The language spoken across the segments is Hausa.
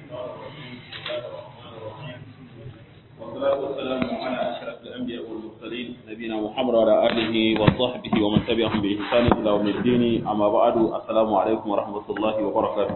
والصلاة والسلام على أشرف الأنبياء والمرسلين نبينا محمد وعلى آله وصحبه ومن تبعهم بإحسان إلى يوم الدين أما بعد السلام عليكم ورحمة الله وبركاته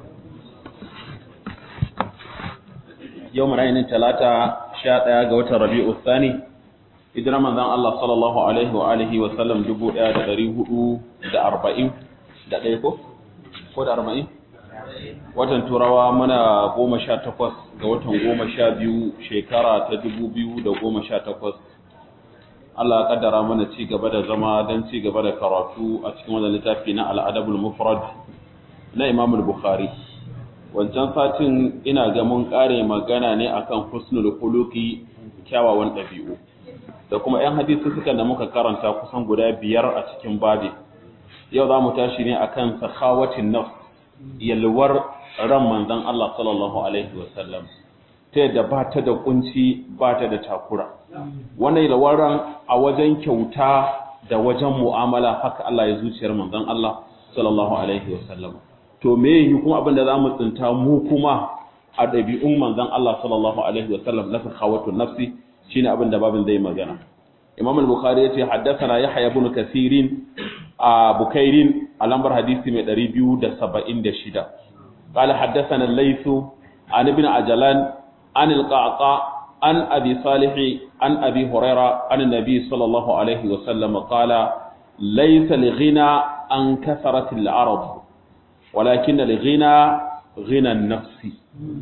يوم رأينا ثلاثة شاء قوة ربيع الثاني إذن رمضان الله صلى الله عليه وآله وسلم جبوا إياه دريه دا أربعين دا ɗaya ko da arba'in watan turawa muna goma sha takwas ga watan goma sha biyu shekara ta dubu biyu da goma sha takwas Allah ya kaddara mana ci gaba da zama don ci gaba da karatu a cikin wannan littafi na al'adabul mufrad na Imam Bukhari wancan satin ina ga mun kare magana ne akan husnul khuluqi kyawawan ɗabi'u da kuma 'yan hadisi suka da muka karanta kusan guda biyar a cikin babi yau za mu tashi ne akan sakhawatin nafs yalwar ran manzon Allah sallallahu alaihi wasallam ta yadda ba ta da kunci ba ta da takura wannan yalwar ran a wajen kyauta da wajen mu'amala haka Allah ya zuciyar manzon Allah sallallahu alaihi wasallam to me yi kuma abin da zamu tsinta mu kuma a ɗabi'un manzon Allah sallallahu alaihi wasallam na sakhawatun nafsi shine abin da babin zai magana Imam al-Bukhari yace haddathana Yahya ibn Kathirin a Bukairin a lambar hadisi mai 276 qala haddathana al-Layth an ibn Ajlan an al-Qaqa an Abi Salih an Abi Huraira an Nabi sallallahu alaihi wa sallam qala laysa al-ghina an kasarat al-arad walakin al-ghina ghina an-nafs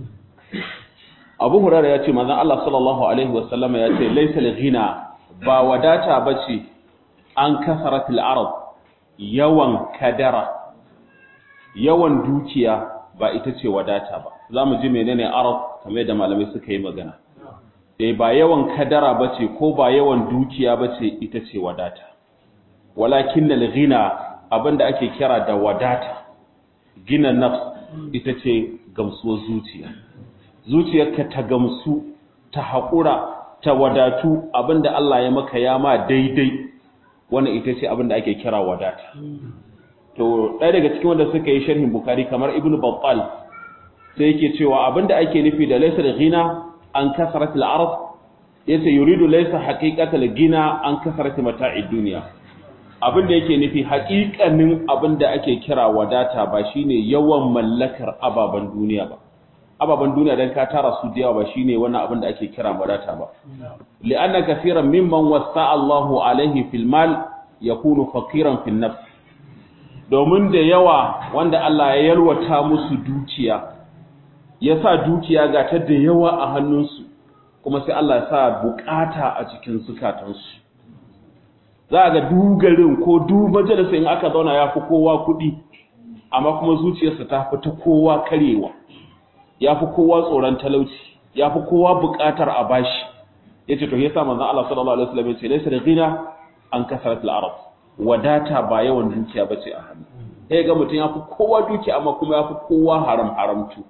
Abu Huraira yace manzon Allah sallallahu alaihi wa sallam yace laysa al-ghina ba wadata bace an kasarat al-arad yawan kadara yawan dukiya ba ita ce wadata ba za mu ji menene arab kamar da malamai suka yi magana eh ba yawan kadara bace ko ba yawan dukiya bace ita ce wadata walakin al-ghina abinda ake kira da wadata gina nafs ita ce gamsuwar zuciya zuciyarka ta gamsu ta haƙura ta wadatu abinda Allah ya maka ya ma daidai wannan ita ce abin da ake kira wadata to ɗaya daga cikin wanda suka yi sharhin bukari kamar ibnu battal sai yake cewa abin da ake nufi da laysa al-ghina an kasarat al-arab yace yuridu laysa haqiqat al-ghina an kasarat mata'id dunya abin da yake nufi haƙiƙanin abin da ake kira wadata ba shine yawan mallakar ababen duniya ba ababen duniya dan ka tara su da yawa ba shine wannan abin da ake kira wadata ba li'anna kaseeran mimman wasa Allahu alaihi fil mal yakunu faqiran fil nafs domin da yawa wanda Allah ya yalwata musu dukiya ya sa dukiya ga ta da yawa a hannunsu kuma sai Allah ya sa bukata a cikin zukatansu za ga dugarin ko du majalisa in aka zauna ya fi kowa kuɗi amma kuma zuciyarsa ta fi ta kowa karewa ya fi kowa tsoron talauci ya fi kowa buƙatar a bashi ya ce to ya sa manzan Allah sallallahu Alaihi wasallam ya ce laisa da gina an kasarat al'arab wadata ba yawan dukiya ba ce a hannu ya ga mutum ya fi kowa dukiya amma kuma ya fi kowa haram haramtu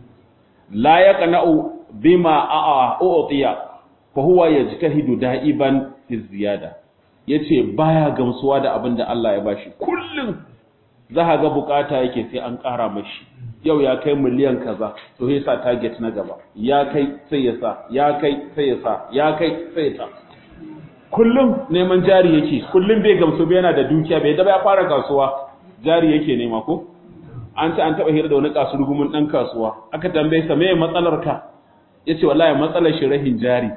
la ya qana'u bima a'a u'tiya fa huwa yajtahidu da'iban fi ziyada yace baya gamsuwa da abin da Allah ya bashi kullum za ka ga bukata yake sai an ƙara mashi yau ya kai miliyan kaza to sai sa target na gaba ya kai sai ya sa ya kai sai ya sa ya kai sai ya sa kullum neman jari yake kullum bai gamsu bai yana da dukiya bai da ya fara kasuwa jari yake nema ko an ce an taba hira da wani kasurgumin dan kasuwa aka tambaye sa meye matsalar ka yace wallahi matsalar shi rahin jari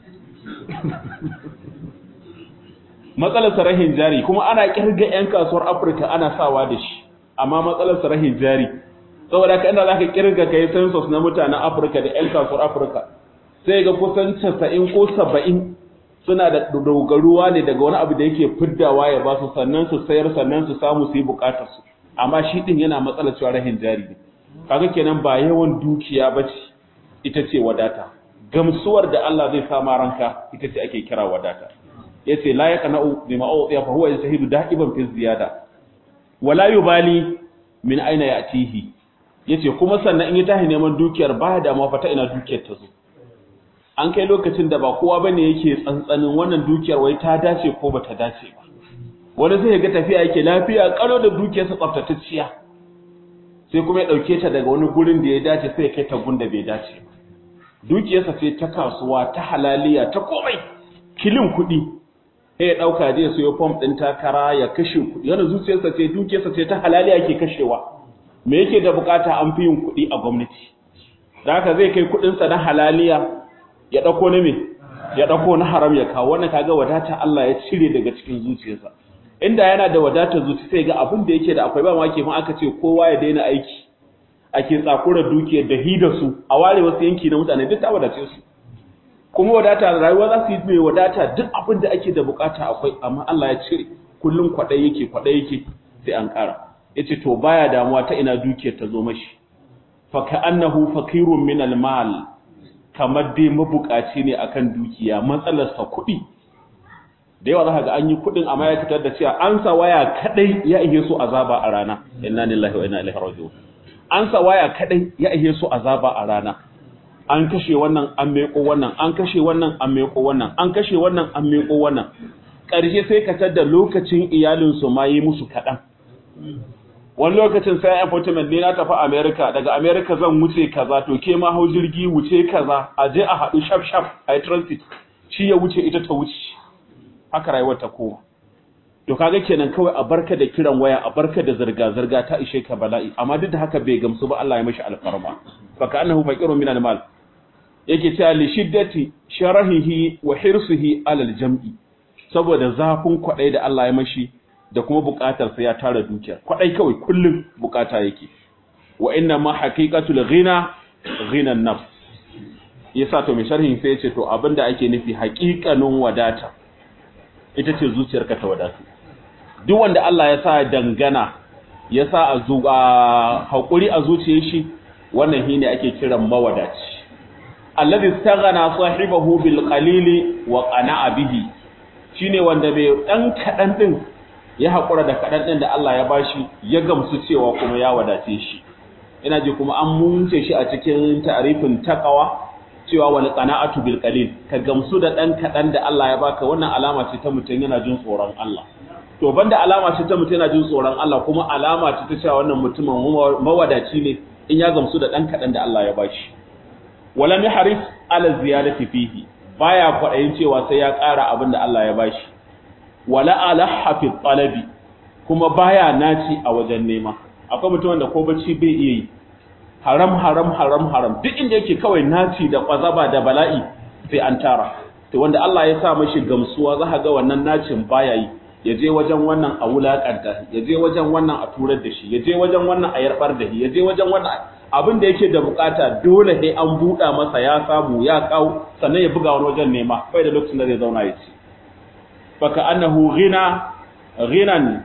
matsalar sa rahin jari kuma ana kirga yan kasuwar Afirka ana sawa da shi amma matsalar sa rahin jari saboda ka inda zaka kirga kai census na mutanen Afirka da ƴan kasuwar Afirka sai ga kusan 90 ko 70 suna da dogaruwa ne daga wani abu da yake fiddawa ya ba su sannan su sayar sannan su samu su yi bukatar su amma shi din yana matsalar cewa rahin jari ne kaga kenan ba yawan dukiya bace ita ce wadata gamsuwar da Allah zai sa ma ranka ita ce ake kira wadata yace la yaqna'u bima u'tiya fa huwa yajtahidu da'iban fi ziyada wala yubali min aina ya'tihi yace kuma sannan in ya tahi neman dukiyar ba da ma fata ina dukiyar ta zo an kai lokacin da ba kowa bane yake tsantsanin wannan dukiyar wai ta dace ko bata dace ba wani zai ga tafiya yake lafiya kalo da dukiyarsa tsaftatacciya sai kuma ya ɗauke ta daga wani gurin da ya dace sai ya kai ta gunda bai dace dukiyarsa ce ta kasuwa ta halaliya ta komai kilin kuɗi sai ya ɗauka zai sayo fom ɗin takara ya kashe kuɗi yana zuciyarsa ce dukiyarsa ce ta halaliya ke kashewa me yake da bukata an fi yin kuɗi a gwamnati da haka zai kai kuɗinsa na halaliya ya ɗauko na me ya ɗauko na haram ya kawo wannan kaga wadata Allah ya cire daga cikin zuciyarsa inda yana da wadata zuci sai ga abin da yake da akwai ba ma ke ma aka ce kowa ya daina aiki ake tsakura dukiyar da hida su a ware wasu yanki na mutane duk ta wadace su kuma wadata rayuwa za su yi mai wadata duk abin da ake da bukata akwai amma Allah ya cire kullum kwaɗai yake kwaɗai yake sai an ƙara yace to baya damuwa ta ina dukiyar ta zo mashi fa ka'annahu faqirun min al-mal kamar dai mabukaci ne akan dukiya matsalarsa kuɗi da yawa za ga an yi kuɗin amma ya fitar da cewa an sa waya kadai ya ihe su azaba a rana inna lillahi wa inna ilaihi raji'un an sa waya kadai ya ihe su azaba a rana an kashe wannan an meko wannan an kashe wannan an meko wannan an kashe wannan an meko wannan ƙarshe sai ka tada lokacin iyalin su ma yi musu kaɗan wani lokacin sai appointment ne na tafi America daga America zan wuce kaza to ke ma hau jirgi wuce kaza a je a haɗu shaf shaf a transit shi ya wuce ita ta wuce haka rayuwar ta kowa to kaga kenan kawai a barka da kiran waya a barka da zirga zirga ta ishe ka bala'i amma duk da haka bai gamsu ba Allah ya mashi alfarma fa ka annahu faqirun min al-mal yake cewa li shiddati sharahihi wa hirsihi alal jam'i saboda zafin kwadai da Allah ya mashi da kuma bukatar sa ya tara dukiya kwadai kawai kullum bukata yake wa inna ma haqiqatul ghina ghina an-nafs yasa to mai sharhin sai ya ce to abinda ake nufi haƙiƙanin wadata ita ce zuciyarka ta wadatu duk wanda Allah ya sa dangana ya sa a haƙuri a zuciyar shi wannan shine ake kiran mawadaci alladhi istaghana sahibahu bil qalili wa qana'a bihi shine wanda bai dan kadan din ya haƙura da kadan din da Allah ya bashi ya gamsu cewa kuma ya wadace shi ina ji kuma an munce shi a cikin ta'rifin taqwa cewa wal qana'atu bil qalil ka gamsu da dan kadan da Allah ya baka wannan alama ce ta mutum yana jin tsoron Allah to banda alama ce ta mutum yana jin tsoron Allah kuma alama ce ta cewa wannan mutumin mawadaci ne in ya gamsu da dan kadan da Allah ya bashi walam yahris ala ziyadati fihi baya kwadayin cewa sai ya ƙara abin da Allah ya bashi wala alaha fi talabi kuma baya naci a wajen nema akwai mutum wanda ko bacci bai iya yi haram haram haram haram duk inda yake kawai naci da kwazaba da bala'i sai an tara to wanda Allah ya sa mashi gamsuwa za ga wannan nacin baya yi ya je wajen wannan a wulakanta ya je wajen wannan a turar da shi ya je wajen wannan a yarbar da shi ya je wajen wannan abin da yake da bukata dole sai an buɗa masa ya samu ya kawo sannan ya buga wani wajen nema bai da lokacin da zai zauna ya ci faka annahu ghina ghinan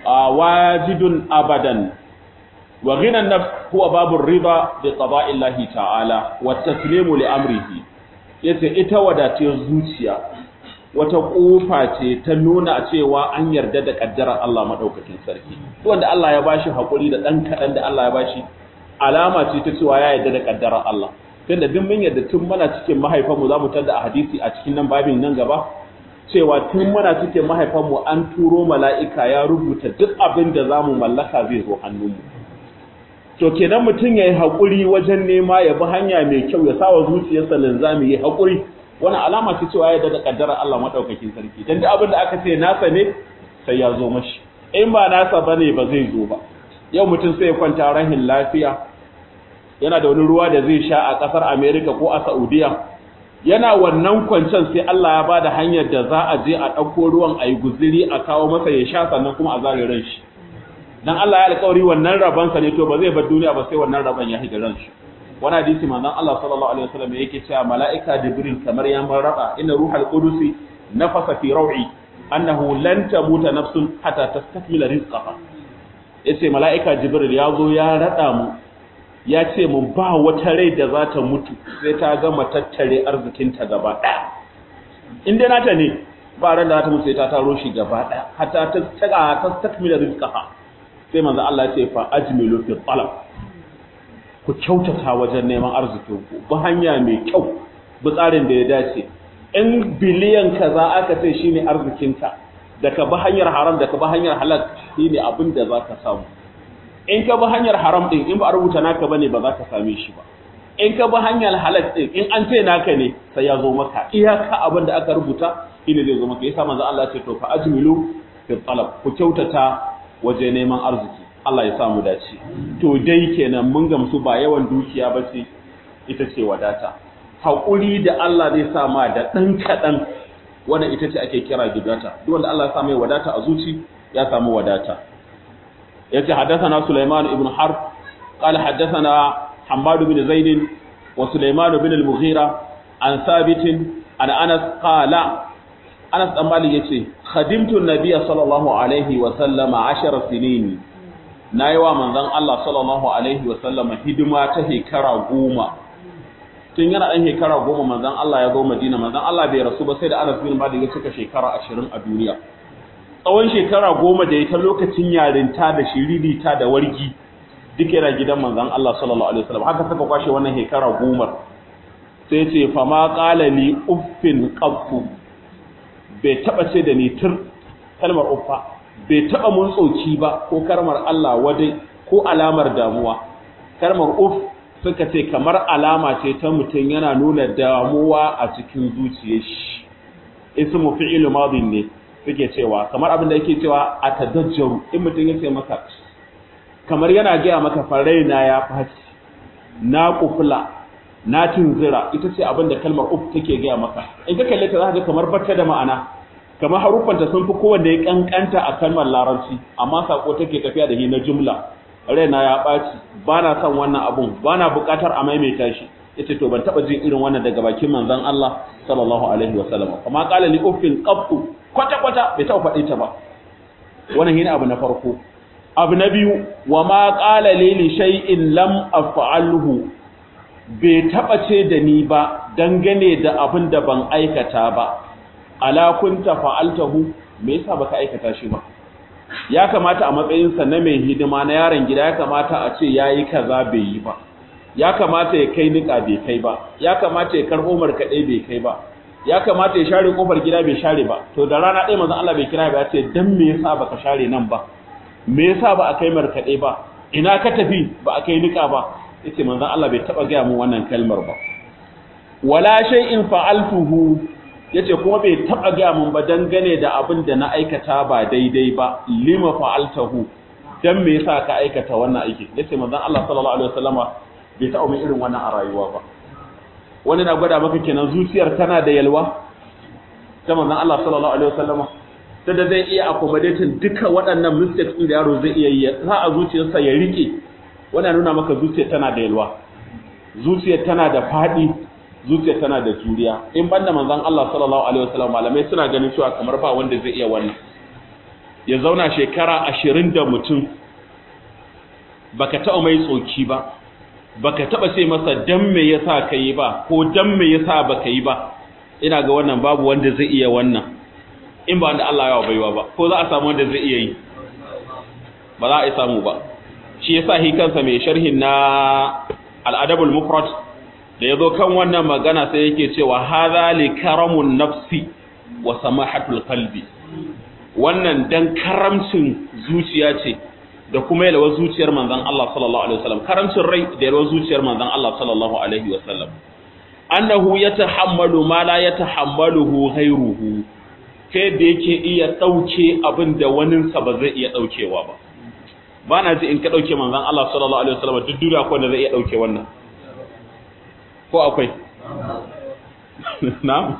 wajidun abadan wa ghina nafs huwa babu riba bi qada'i Allah ta'ala wa taslimu li amrihi yace ita wadatiyar zuciya wata kofa ce ta nuna cewa an yarda da kaddarar Allah madaukakin sarki wanda Allah ya bashi hakuri da dan kadan da Allah ya bashi alama ce ta cewa ya yarda da kaddarar Allah tunda duk mun yarda tun muna cikin mahaifanmu zamu tada a hadisi a cikin nan babin nan gaba cewa tun muna cikin mahaifanmu an turo mala'ika ya rubuta duk abin da zamu mallaka zai zo hannunmu to kenan mutum yayi hakuri wajen nema ya bi hanya mai kyau ya sawa zuciyarsa linzami yayi hakuri wani alama ce cewa ya da kaddarar Allah madaukakin sarki dan duk abin da aka ce nasa ne sai ya zo mashi in ba nasa bane ba zai zo ba yau mutum sai ya kwanta rahin lafiya yana da wani ruwa da zai sha a kasar America ko a Saudiya yana wannan kwancen sai Allah ya bada hanyar da za a je a ɗauko ruwan a yi guziri a kawo masa ya sha sannan kuma a zare ran shi dan Allah ya alƙawari wannan rabansa ne to ba zai bar duniya ba sai wannan raban ya higa ran shi wani hadisi manzon Allah sallallahu alaihi wasallam yake cewa mala'ika Jibril kamar ya marraba inna ruhal qudusi nafasa fi raw'i annahu lan tamuta nafsun hatta tastakmila rizqaha yace mala'ika Jibril ya zo ya rada mu ya ce mu ba wata rai da za ta mutu sai ta gama tattare arzikinta gaba ɗaya in dai nata ne ba ran da za ta mutu sai ta taro shi gaba ɗaya hatta ta ta tastakmila rizqaha sai manzo Allah ya ce fa ajmilu fi talab ku kyautata wajen neman arzikinku bi hanya mai kyau bi tsarin da ya dace in biliyan kaza aka ce shine arzikinka da ka bi hanyar haram da ka bi hanyar halal shine abin da za ka samu in ka bi hanyar haram din in ba a rubuta naka bane ba za ka same shi ba in ka bi hanyar halal din in an ce naka ne sai ya zo maka iyaka abin da aka rubuta shine zai zo maka yasa manzo Allah ya ce to fa ajmilu fi talab ku kyautata waje neman arziki Allah ya sa mu dace to dai kenan mun gamsu ba yawan dukiya ba ce ita ce wadata haƙuri da Allah zai sa ma da ɗan kaɗan wannan ita ce ake kira gidata duk wanda Allah ya sa mai wadata a zuci ya samu wadata yace haddathana Sulaiman ibn Harb qala haddathana Hammad bin Zaid wa Sulaiman bin al-Mughira an Thabit an Anas qala Anas dan Malik yace khadimtu an-nabiyya sallallahu alaihi wa sallama 10 sinin nayi wa manzon Allah sallallahu alaihi wa sallama hidima ta hekara goma tun yana ɗan shekara goma manzan Allah ya zo Madina manzan Allah bai rasu ba sai da Anas bin Malik ya cika shekara ashirin a duniya tsawon shekara goma da ya ta lokacin yarinta da shiririta da wargi duk yana gidan manzan Allah sallallahu alaihi wasallam haka suka kwashe wannan shekara goma sai ce fa ma qala li uffin qaffu bai taba ce da ni tur kalmar uffa bai taba mun tsoki ba ko karmar Allah wadai ko alamar damuwa kalmar uff suka ce kamar alama ce ta mutum yana nuna damuwa a cikin zuciyar shi ismu fi'il madin ne suke cewa kamar abin da yake cewa atadajjaru in mutum ya ce maka kamar yana gaya maka faraina ya faci na kufla na tunzira ita ce abin da kalmar uf take gaya maka in ka kalle ta za ka kamar bata da ma'ana kamar haruffanta sun fi kowanne ya kankanta a kalmar larabci amma sako take tafiya da shi na jumla raina ya ɓaci ba na son wannan abun ba na buƙatar a maimaita shi ya ce to ban taɓa jin irin wannan daga bakin manzon Allah sallallahu alaihi wa sallam kuma qala li uffin qattu kwata kwata bai taɓa faɗi ta ba wannan shine abu na farko abu na biyu wa ma qala li li shay'in lam af'alhu bai taɓa ce da ni ba dangane da abin da ban aikata ba ala kunta fa'altahu me yasa baka aikata shi ba ya kamata a matsayinsa na mai hidima na yaron gida ya kamata a ce ya yi kaza bai yi ba ya kamata ya kai niƙa bai kai ba ya kamata ya karɓo markaɗe bai kai ba ya kamata ya share ƙofar gida bai share ba to da rana ɗaya manzon Allah bai kira ba ya ce dan me yasa baka share nan ba me yasa ba a kai markaɗe ba ina ka tafi ba a kai niƙa ba yace manzon Allah bai taɓa gaya mu wannan kalmar ba wala shay'in fa'altuhu yace kuma bai taba ga mun ba dangane da abin da na aikata ba daidai ba lima fa'altahu dan me yasa ka aikata wannan aiki yace manzon Allah sallallahu alaihi wasallama bai taba mai irin wannan a rayuwa ba wani na gwada maka kenan zuciyar tana da yalwa ta manzon Allah sallallahu alaihi wasallama ta da zai iya accommodating duka waɗannan mistakes din da yaro zai iya yi za a zuciyarsa ya rike wannan nuna maka zuciyar tana da yalwa zuciyar tana da fadi zuciya tana da juriya in banda manzon Allah sallallahu alaihi wasallam malamai suna ganin cewa kamar ba wanda zai iya wannan ya zauna shekara ashirin da mutum baka taɓa mai tsoki ba baka taɓa ce masa dan me yasa ka yi ba ko dan me yasa baka yi ba ina ga wannan babu wanda zai iya wannan in ba wanda Allah ya baiwa ba ko za a samu wanda zai iya yi ba za a yi samu ba shi yasa hi kansa mai sharhin na al-adabul mufrad da ya zo kan wannan magana sai yake cewa haza li karamun nafsi wa samahatul qalbi wannan dan karamcin zuciya ce da kuma yalwa zuciyar manzon Allah sallallahu alaihi wasallam karamcin rai da yalwa zuciyar manzon Allah sallallahu alaihi wasallam annahu yatahammalu ma la yatahammaluhu ghayruhu kai da yake iya dauke abin da waninsa ba zai iya daukewa ba ba na ji in ka dauke manzon Allah sallallahu alaihi wasallam duk duniya ko da zai iya dauke wannan ko akwai na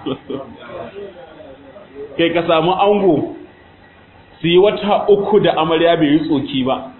kai ka samu ango su yi wata uku da amarya bai yi tsoki ba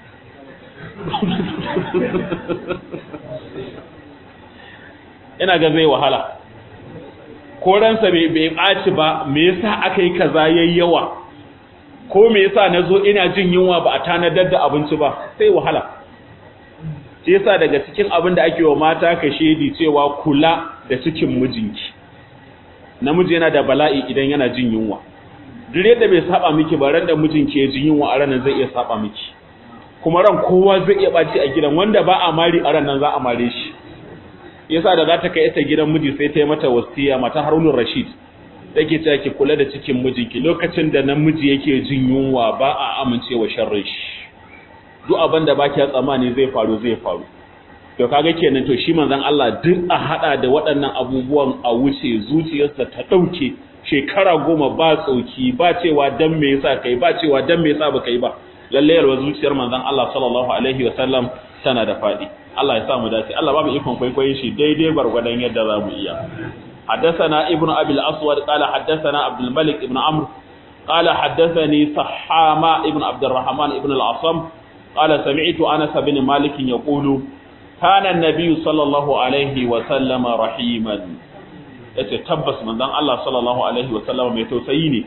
ina ga zai wahala ko ransa bai ɓaci ba me yasa aka yi kaza yayi yawa ko me yasa na zo ina jin yunwa ba a tanadar da abinci ba sai wahala shi yasa daga cikin abin da ake wa mata ka shedi cewa kula da cikin mijinki namiji yana da bala'i idan yana jin yunwa duk yadda bai saba miki ba ran da mijinki ya jin yunwa a ranar zai iya saba miki kuma ran kowa zai iya baci a gidan wanda ba a mari a ranar za a mare shi yasa da za ta kai ta gidan miji sai ta yi mata wasiya mata Harunur Rashid take cewa ki kula da cikin mijinki lokacin da namiji yake jin yunwa ba a amincewa sharrin shi duk abin da baki tsammani zai faru zai faru to kaga kenan to shi manzon Allah duk a hada da waɗannan abubuwan a wuce zuciyarsa ta dauke shekara goma ba tsauki ba cewa dan me yasa kai ba cewa dan me yasa baka yi ba lalle yalwa zuciyar manzon Allah sallallahu alaihi wasallam tana da fadi Allah ya sa mu dace Allah ba mu ikon kwaikwayon shi daidai bargwadon yadda za mu iya حدثنا ابن أبي الأسود قال حدثنا عبد الملك ابن عمرو قال حدثني صحامة ابن عبد الرحمن ابن العصم قال سمعت أنس بن مالك يقول كان النبي صلى الله عليه وسلم رحيما yace tabbas manzon Allah sallallahu alaihi wasallam mai tausayi ne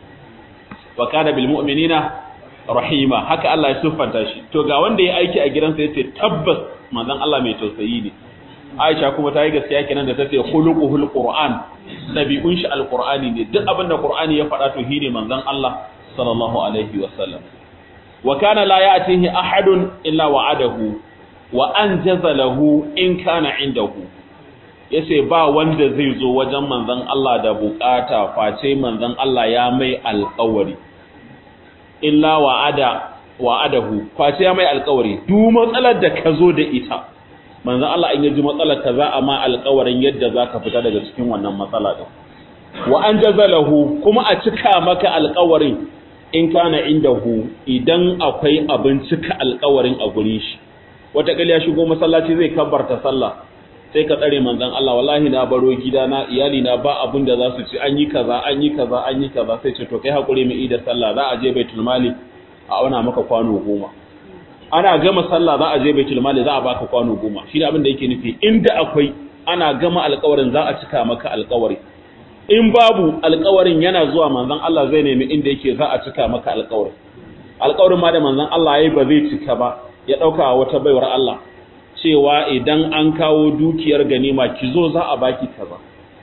wa kana bil mu'minina rahima haka Allah ya siffanta shi to ga wanda ya aiki a gidansa yace tabbas manzon Allah mai tausayi ne Aisha kuma ta yi gaskiya kenan da ta ce khuluquhul qur'an dabi'un shi alqur'ani ne duk abin da qur'ani ya faɗa to shine manzon Allah sallallahu alaihi wasallam wa kana la ya'tihi ahadun illa wa'adahu wa anjaza lahu in kana indahu yace ba wanda zai zo wajen manzon Allah da bukata face manzon Allah ya mai alƙawari illa wa'ada wa'adahu face ya mai alƙawari duk matsalar da ka zo da ita manzon Allah in yaji matsalar ka za a ma alƙawarin yadda zaka fita daga cikin wannan matsala din wa anjaza lahu kuma a cika maka alƙawarin in kana indahu idan akwai abin cika alƙawarin a gurin shi wata ya shigo masallaci zai kabbarta sallah sai ka tsare manzon Allah wallahi na baro gidana iyali na ba abin da za su ci an yi kaza an yi kaza an yi kaza sai ce to kai hakuri mu ida sallah za a je baitul mali a auna maka kwano goma ana gama sallah za a je baitul mali za a baka kwano goma shi abin da yake nufi inda akwai ana gama alƙawarin za a cika maka alƙawari in babu alƙawarin yana zuwa manzon Allah zai nemi inda yake za a cika maka alƙawarin alƙawarin ma da manzon Allah yayi ba zai cika ba ya dauka wata baiwar Allah cewa idan an kawo dukiyar ganima ki zo za a baki kaza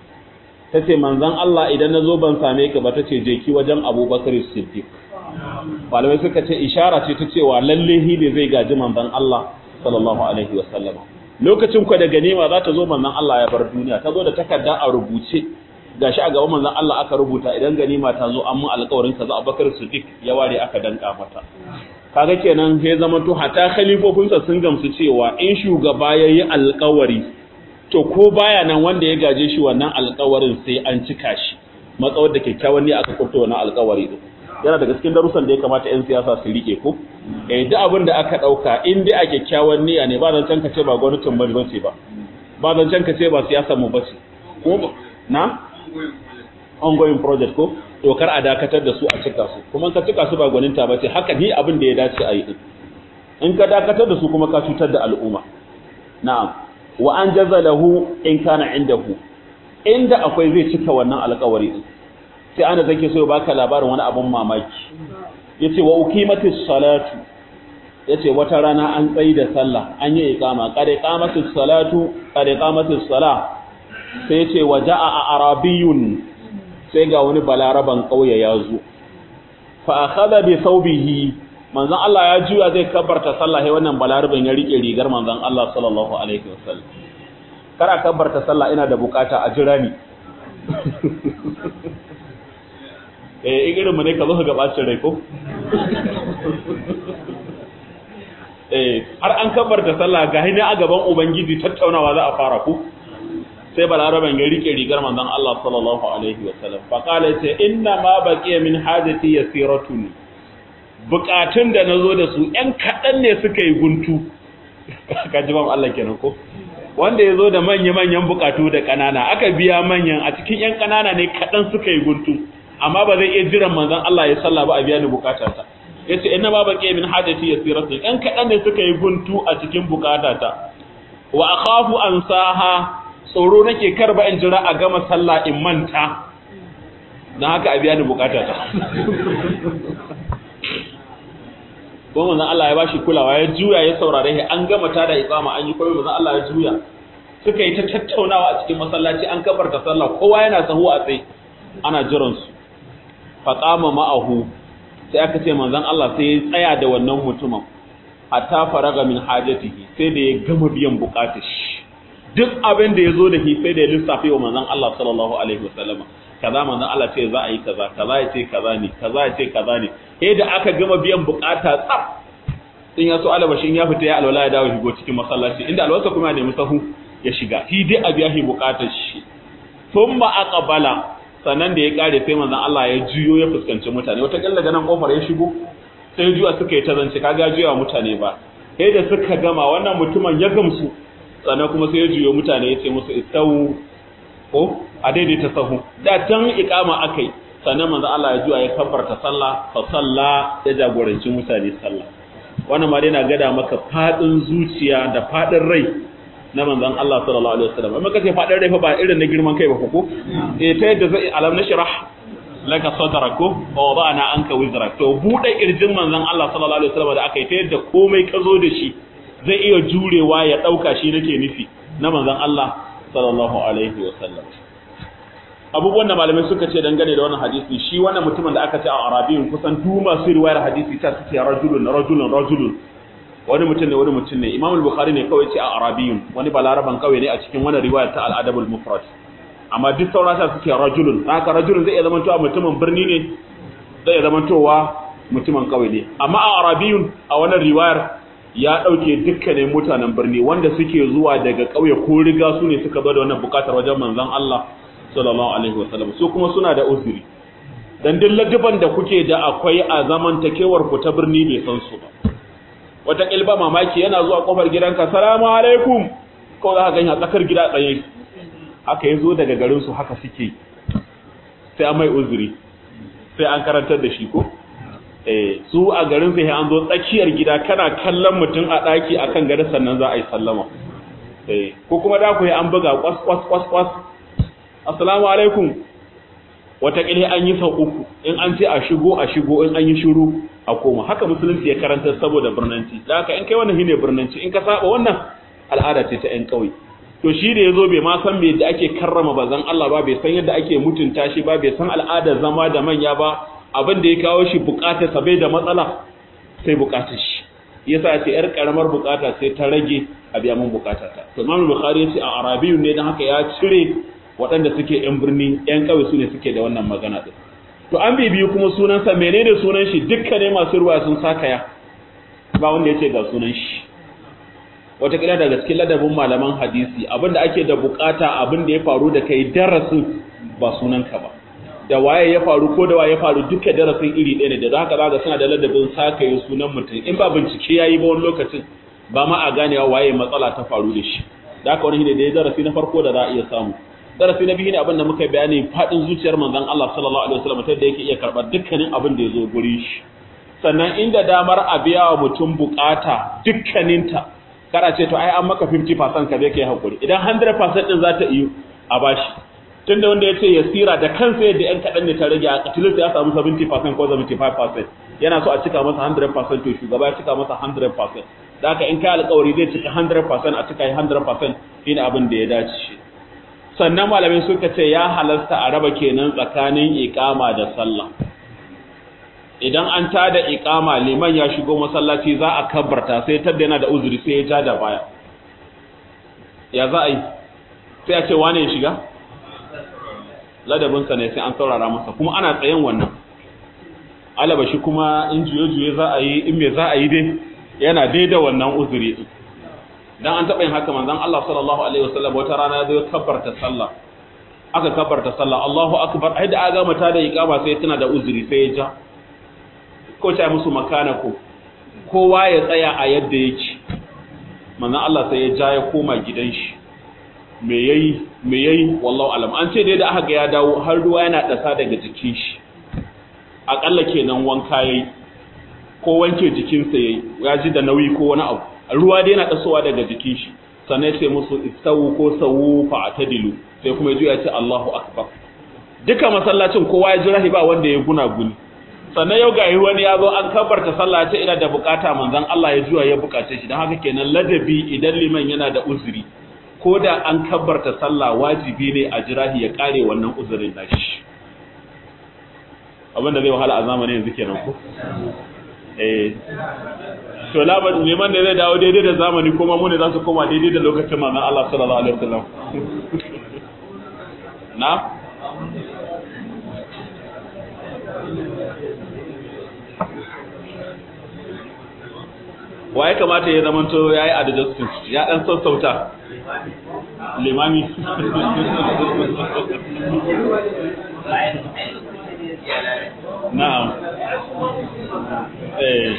tace manzon Allah idan na zo ban same ka ba tace je ki wajen Abubakar Siddiq malamai suka ce ishara ce ta cewa lalle hile zai gaji manzon Allah sallallahu alaihi wasallam lokacin ku da ganima za ta zo manzon Allah ya bar duniya ta zo da takarda a rubuce gashi a gaban manzon Allah aka rubuta idan ganima ta zo an mun alƙawarin kaza Abubakar Siddiq ya ware aka danka mata kaga kenan sai zama to hata khalifofinsa sun gamsu cewa in shugaba yayi alƙawari to ko baya nan wanda ya gaje shi wannan alƙawarin sai an cika shi matsawar da kyakkyawan ne aka kurta wannan alƙawari din yana daga cikin darussan da ya kamata 'yan siyasa su rike ko eh duk abin da aka dauka in dai a kyakkyawan niyya ne ba zan canka ce ba gwamnatin bari bace ba ba zan canka ce ba siyasar mu bace ko na ongoing project ko to kar a dakatar da su a cika su kuma ka cika su ba gwaninta bace haka ni abin da ya dace a yi din in ka dakatar da su kuma ka cutar da al'umma na'am wa an jazalahu in kana indahu inda akwai zai cika wannan alƙawari din sai ana zake so baka labarin wani abun mamaki yace wa uqimatis salatu yace wata rana an tsayi da sallah an yi iqama qad iqamatis salatu qad iqamatis salah sai yace waja'a arabiyun sai ga wani balaraban kauye ya zo fa akhadha bi thawbihi manzon Allah ya juya zai kabbarta sallah sai wannan balaraban ya rike rigar manzon Allah sallallahu alaihi wasallam kara kabbarta sallah ina da bukata a jira ni eh irin mu ne ka zo ka gabacin rai ko eh har an kabbarta sallah ga hina a gaban ubangiji tattaunawa za a fara ku sai balaraban ya rike rigar manzon Allah sallallahu alaihi wasallam fa qala sai inna ma baqiya min hajati yasiratun bukatun da nazo da su ɗan kadan ne suka yi guntu ka ji ban Allah kenan ko wanda yazo da manya-manyan bukatu da kanana aka biya manyan a cikin ƴan kanana ne kadan suka yi guntu amma ba zai iya jiran manzon Allah ya salla ba a biya ni bukatata yace inna ma baqiya min hajati yasiratun ɗan kadan ne suka yi guntu a cikin bukatata wa akhafu ansaha tsoro nake karba in jira a gama sallah in manta don haka a biya ni bukata ta kuma manzon Allah ya bashi kulawa ya juya ya saurare shi an gama ta da iqama an yi koyi manzon Allah ya juya suka yi ta tattaunawa a cikin masallaci an kabarta sallah kowa yana sahu a tsaye ana jiran su fa qama ma'ahu sai aka ce manzon Allah sai ya tsaya da wannan mutumin hatta faraga min hajatihi sai da ya gama biyan bukatar shi duk abin da ya zo da shi sai da ya lissafe wa manzon Allah sallallahu alaihi wasallam kaza manzon Allah ce za a yi kaza kaza ya ce kaza ne kaza ya ce kaza ne sai da aka gama biyan bukata tsaf in ya so alabashin ya fita ya alwala ya dawo shigo cikin masallaci inda alwasa kuma ya nemi sahu ya shiga shi dai a biya shi bukatar shi thumma aqbala sannan da ya kare sai manzon Allah ya juyo ya fuskanci mutane wata kalla daga nan kofar ya shigo sai juya suka yi ta zance kaga juya mutane ba sai da suka gama wannan mutumin ya gamsu sannan kuma sai ya juyo mutane ya ce musu istawu ko a daidaita sahu da tan iqama akai sannan manzon Allah ya juya ya kabbarta sallah fa salla ya jagoranci mutane sallah wannan ma dai na gada maka fadin zuciya da fadin rai na manzon Allah sallallahu alaihi wasallam amma kace fadin rai fa ba irin na girman kai ba ko eh ta yadda zai alam nashrah laka sadrak ko wa wada'na anka wizrak to bude kirjin manzon Allah sallallahu alaihi wasallam da aka yi ta yadda komai ka zo da shi zai iya jurewa ya dauka shi nake nufi na manzon Allah sallallahu alaihi wasallam abubuwan da malamai suka ce dangane da wannan hadisi shi wannan mutumin da aka ce a arabiyin kusan duk masu riwayar hadisi ta suke rajulun rajulun rajulun wani mutum ne wani mutum ne imam al-bukhari ne kawai ce a arabiyun wani balaraban kawai ne a cikin wannan riwayar ta al-adab al-mufrad amma duk sauran ta suke rajulun haka rajulun zai iya zama towa mutumin birni ne zai iya zama towa mutumin kawai ne amma a arabiyun a wannan riwayar ya dauke dukkanin mutanen birni wanda suke zuwa daga kauye ko riga su ne suka zo da wannan bukatar wajen manzon Allah sallallahu alaihi wasallam su kuma suna da uzuri dan duk ladiban da kuke da akwai a zamantakewar ku ta birni bai san su ba wata kilba mamaki yana zuwa kofar gidanka salamu alaikum ko za ka gani a tsakar gida tsaye haka yazo daga garin su haka suke sai an mai uzuri sai an karantar da shi ko eh su a garin sai an zo tsakiyar gida kana kallon mutum a daki akan gada sannan za a yi sallama eh ko kuma da ku yi an buga kwas kwas kwas kwas assalamu alaikum wataƙila an yi sau uku in an ce a shigo a shigo in an yi shiru a koma haka musulunci ya karanta saboda birnanci da haka in kai wannan shine birnanci in ka saba wannan al'ada ce ta ƴan ƙauye to shi da yazo bai ma san me da ake karrama bazan Allah ba bai san yadda ake mutunta shi ba bai san al'adar zama da manya ba abin da ya kawo shi bukatar sa bai da matsala sai bukatar shi yasa ce yar karamar bukata sai ta rage a biya mun bukatata to Imam Bukhari ya ce a Arabiyyu ne dan haka ya cire waɗanda suke ‘yan birni ‘yan ƙauye su ne suke da wannan magana ɗin. To an bibiyu kuma sunansa menene sunan shi dukkanin masu ruwa sun sakaya ba wanda ya ce ga sunan shi. Wataƙila daga cikin ladabin malaman hadisi abinda ake da bukata abin da ya faru da kai darasin ba sunanka ba. Da waye ya faru ko da waye ya faru duka darasin iri ɗaya ne da haka za suna da ladabin sakaye sunan mutum in ba bincike ya yi ba wani lokacin ba ma a ganewa waye matsala ta faru da shi. Da haka wani ne da ya darasi na farko da za a iya samu. darasi na biyu ne abin da muka bayani fadin zuciyar manzon Allah sallallahu alaihi wasallam ta da yake iya karbar dukkanin abin da yazo guri shi sannan inda damar a biya wa mutum bukata dukkaninta kada ce to ai an maka 50% ka zai kai hakuri idan 100% din za ta iyo a bashi tunda wanda yace yasira da kansa yadda yan kadan ne ta rage a katilin ya samu 70% ko 75% yana so a cika masa 100% to shugaba ya cika masa 100% da haka in kai alƙawari zai cika 100% a cika 100% shine abin da ya dace sannan malamai suka ce ya halasta a raba kenan tsakanin iqama da sallah idan an tada iqama liman ya shigo masallaci za a kabbarta sai tadda yana da uzuri sai ya ja da baya ya za a yi sai a ce wane ya shiga ladabinsa ne sai an saurara masa kuma ana tsayen wannan alaba shi kuma in juye-juye za a yi in me za a yi dai yana daida wannan uzuri dan an taɓa yin haka manzon Allah sallallahu alaihi wasallam wata rana ya zo kabbarta sallah aka kabbarta sallah Allahu akbar ai da aga mata da iqama sai tana da uzuri sai ya ja ko ta musu makana ko kowa ya tsaya a yadda yake manzon Allah sai ya ja ya koma gidan shi me yayi me yayi wallahu alam an ce dai da aka ga ya dawo har ruwa yana dasa daga jikin shi akalla kenan wanka yayi ko wanke jikinsa yayi ya ji da nauyi ko wani abu ruwa dai yana tasowa daga jikin shi sannan sai musu istawu ko sawu fa atadilu sai kuma ya ce Allahu akbar duka masallacin kowa ya jira ba wanda ya guna guni sannan yau ga wani ya zo an kabarta sallah ce ina da bukata manzon Allah ya juya ya bukace shi dan haka kenan ladabi idan liman yana da uzuri ko da an kabarta sallah wajibi ne a jirahi ya kare wannan uzurin nashi abinda zai wahala a zamanin yanzu kenan ko eh to labar neman ne zai dawo daidai da zamani kuma mu ne za su koma daidai da lokacin manzon Allah sallallahu alaihi wasallam na wa ya kamata ya zamanto ya yi adjustin ya ɗan sassauta limami na'am eh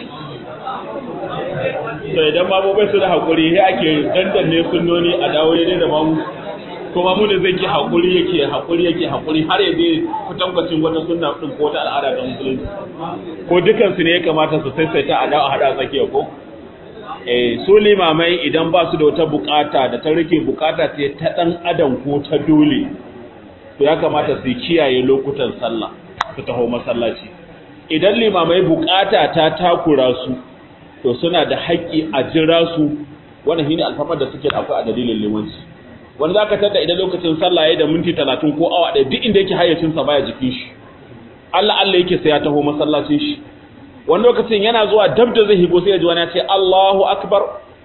to idan babu bai su da haƙuri sai ake dandanne sunnoni a dawo daidai da mamu kuma mu ne zai ki haƙuri yake haƙuri yake haƙuri har ya je kutankwacin wata sunna din ko wata al'ada ta musulunci ko dukansu ne ya kamata su saisaita a dawo a haɗa tsakiya ko eh su limamai idan ba su da wata bukata da ta rike bukata ce ta ɗan adam ko ta dole to ya kamata su kiyaye lokutan sallah su taho masallaci idan limamai bukata ta takura su to suna da haƙƙi a jira su wannan shine alfamar da suke da akwai a dalilin limanci wani zaka tada idan lokacin sallah yayin da minti 30 ko awa ɗaya duk inda yake hayyacin sa baya jikin shi Allah Allah yake sai ya taho masallacin shi wani lokacin yana zuwa dab da zai higo sai ya ji wani ya ce Allahu akbar